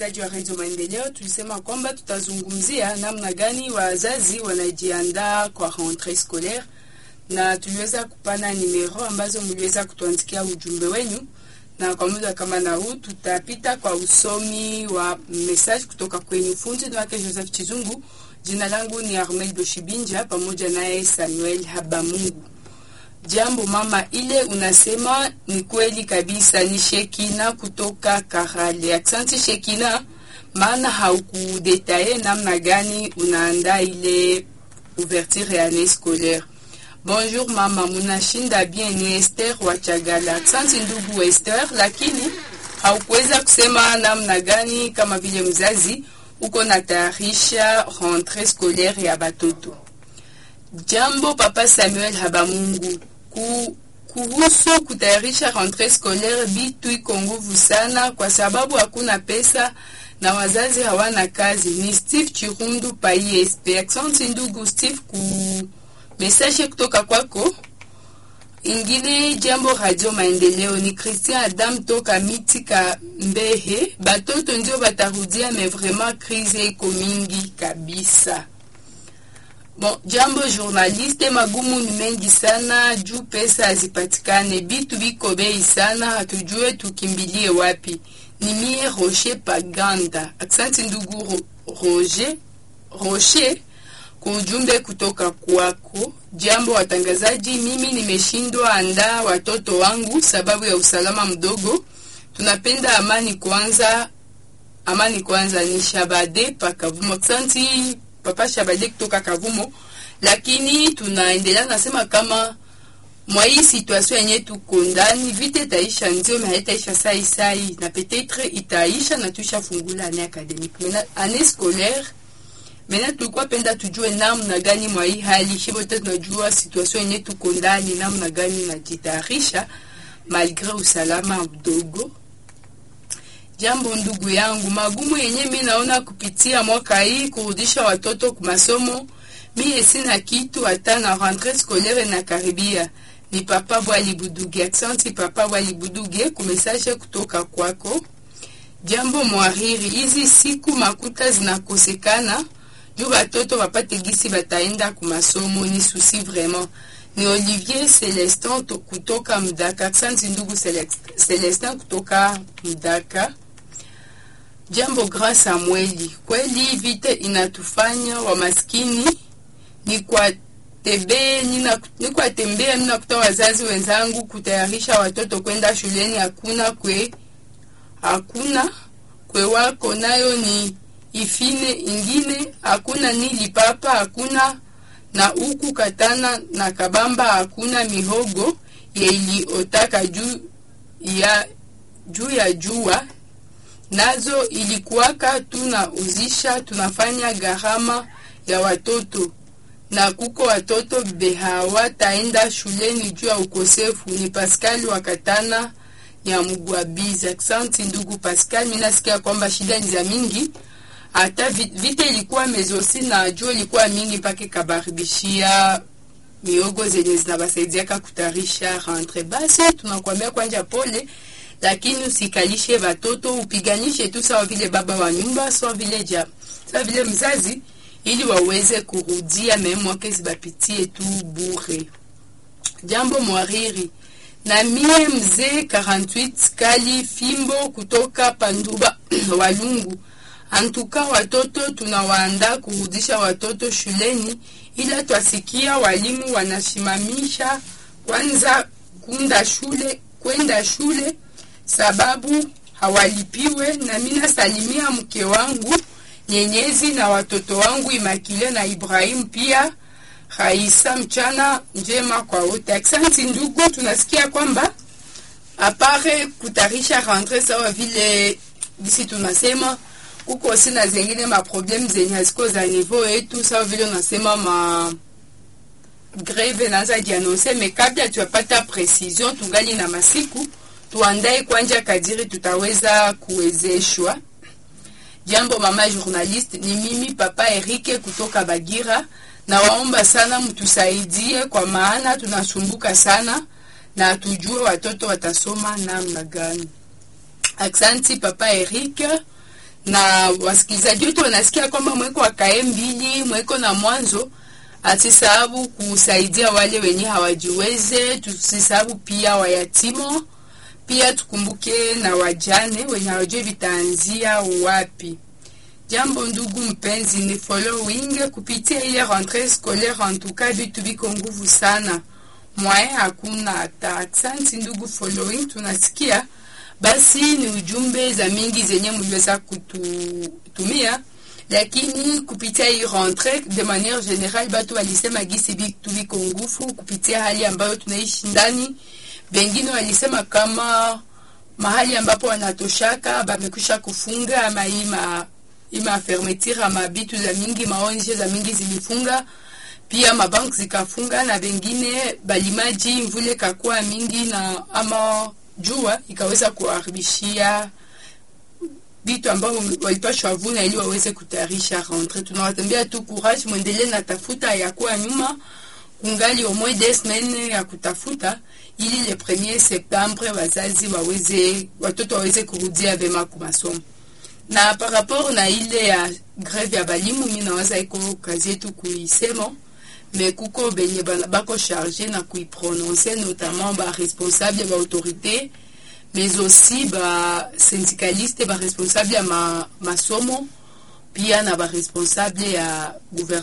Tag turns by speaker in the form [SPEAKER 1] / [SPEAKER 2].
[SPEAKER 1] msikilizaji wa redio Maendeleo, tulisema kwamba tutazungumzia namna gani wazazi wanajiandaa kwa rentree scolaire, na tuliweza kupana nimero ambazo mliweza kutuandikia ujumbe wenu, na kwa muda kama na huu tutapita kwa usomi wa message kutoka kwenye fundi wake Joseph Chizungu. Jina langu ni Armel Boshibinja pamoja naye Samuel Habamungu. Jambo mama, ile unasema ni kweli kabisa. Ni Shekina kutoka Karale. Asante Shekina, maana haukudetaye namna gani unaandaa ile ouverture ya année scolaire. Bonjour mama, munashinda bien. Ni Esther wa Chagala. Asante ndugu Esther, lakini haukuweza kusema namna gani kama vile mzazi uko natayarisha rentrée scolaire ya batoto. Jambo papa Samuel Habamungu, ku, kuhusu kutayarisha rentrée scolaire bitu iko nguvu sana, kwa sababu hakuna pesa na wazazi hawana kazi. Ni Steve Chirundu pa ISP. Asante ndugu Steve ku message kutoka kwako. Ingine jambo Radio Maendeleo ni Christian Adam toka Mitika Mbehe. Batoto ndio batarudia, mais vraiment crise iko mingi kabisa. Bon, jambo journaliste, magumu ni mengi sana juu pesa hazipatikane, bitu biko bei sana, hatujue tukimbilie wapi. Ni mie Rocher Paganda. Asante ndugu Ro Roger Rocher kwa ujumbe kutoka kwako. Jambo watangazaji, mimi nimeshindwa andaa watoto wangu sababu ya usalama mdogo. Tunapenda amani kwanza, amani kwanza. Ni Shabade Pakavumo. Asante papa Shabade kutoka Kavumo, lakini tunaendelea nasema kama mwa hii situation yenye tuko ndani, vite itaisha, ndio mais haitaisha sai sai, na peut-être itaisha na tushafungula année académique. Maintenant année scolaire Mena tulikuwa penda tujue namna gani mwa hii hali shibote, tunajua situation yenye tuko ndani, namna gani najitayarisha malgre usalama mdogo. Jambo ndugu yangu, magumu yenye mi naona kupitia mwaka hii kurudisha watoto kwa masomo, mie sina kitu hata na rentrée scolaire na karibia. Ni papa Bwali Buduge. Aksanti papa Bwali Buduge kumesaje kutoka kwako. Jambo mwariri, hizi siku makuta zinakosekana juu batoto bapate gisi bataenda ku masomo, ni susi vraiment. Ni Olivier Celestin kutoka Mdaka. Asante ndugu Celestin kutoka Mdaka. Jambo Grand Samueli, kweli vite inatufanya wa maskini. Ni kwa tebe ni kwa tembea, ninakuta wazazi wenzangu kutayarisha watoto kwenda shuleni, hakuna kwe hakuna kwe wako nayo ni ifine ingine hakuna ni lipapa hakuna na huku katana na kabamba hakuna mihogo yeiliotaka juu ya juu ya jua nazo ilikuwaka tunauzisha tunafanya gharama ya watoto na kuko watoto behawataenda shuleni juu ya ukosefu. Ni Pascal wakatana ya Mugwabizi. Asante ndugu Pascal, mimi nasikia kwamba shida ni za mingi hata vita ilikuwa mezosi na jua ilikuwa mingi mpaka ikabaribishia miogo zenye zinabasaidiaka kutarisha rentre. Basi tunakwambia kwanja pole, lakini usikalishe watoto, upiganishe tu sawa vile baba wa nyumba, sawa vile ja, sawa vile mzazi, ili waweze kurudia meme wake zibapitie tu bure. Jambo mwariri na mie mzee 48 kali fimbo kutoka Panduba Walungu Antuka watoto tunawaandaa kurudisha watoto shuleni, ila twasikia walimu wanasimamisha kwanza kunda shule kwenda shule sababu hawalipiwe. Na mina salimia mke wangu Nyenyezi na watoto wangu Imakile na Ibrahimu pia Raisa. Mchana njema kwa wote. Aksanti ndugu, tunasikia kwamba apare kutarisha rentre sawa vile bisi tunasema kuko sina zengine maprobleme zenye haziko za niveau yetu, sawa vile unasema ma greve naanza jianonse, me kabla tuyapata precision, tungali na masiku tuandae kwanja kadiri tutaweza kuwezeshwa. Jambo mama journaliste, ni mimi papa Erike kutoka Bagira. Nawaomba sana mtusaidie, kwa maana tunasumbuka sana na tujue watoto watasoma namna gani. Aksanti papa Erike na wasikilizaji wetu wanasikia kwamba mweko wakae mbili mweko na mwanzo asisahabu kusaidia wale wenye hawajiweze, tusisahabu pia wayatimo, pia tukumbuke na wajane wenye hawajui vitaanzia wapi. Jambo ndugu mpenzi, ni following kupitia ile rentrée scolaire, en tout cas vitu viko nguvu sana, mwae hakuna hata. Aksanti ndugu following, tunasikia basi ni ujumbe za mingi zenye mliweza kututumia lakini kupitia hii rentre de manière générale batu walisema gisi vitu viko ngufu kupitia hali ambayo tunaishi ndani. Bengine walisema kama mahali ambapo wanatoshaka bamekwisha kufunga ama ima ima fermeture ama bitu za mingi maonje za mingi zilifunga, pia mabank zikafunga, na bengine balimaji mvule kakuwa mingi na ama jua ikaweza kuharibishia vitu ambavyo walipashwa vuna ili waweze kutayarisha rentre. Tunawatembea tu courage, mwendelee na tafuta ya kuwa nyuma, kungali au moins des semaines ya kutafuta ili le premier septembre wazazi waweze watoto waweze kurudia vema kwa masomo. Na par rapport na ile ya greve ya balimu, mimi nawaza iko kazi yetu kuisema me kuko benye bako charge na kuiprononcer notamment ba responsable ba autorité mais aussi ba syndicaliste ba responsable ya ma, masomo pia na ba responsable ya gouvernement